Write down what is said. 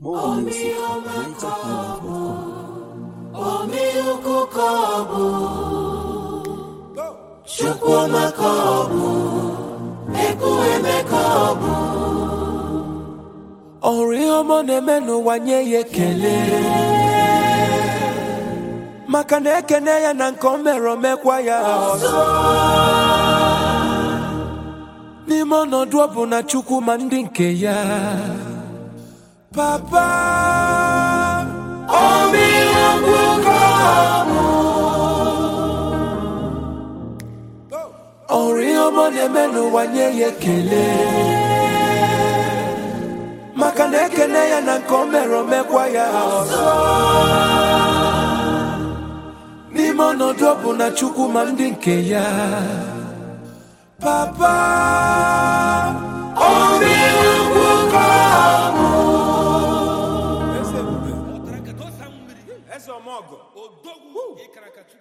More music at NigerHighlife.com. Omi ukwu ka ọ bụ Chukwuma ka ọ bụ Ekwueme ka ọ bụ ọrụ ihe ọma ọ na-eme n'ụwa nye ya ekele maka na ekene ya na nke o mere omekwa ya ọzọ n'ime ọnọdụ ọ bụ na chukwu ma ndị nke ya papa Omi ukwu ka ọ bụ ọrụ ihe ọma ọ na-eme n'ụwa nye ya ekele maka na ekene ya na nke o mere omekwa ya ọzọ n'ime ọnọdụ ọ bụ na chukwu ma ndị nke ya papa Omi ukwu ka ọ bụ eze ọmọgọ odogwu ịkarakata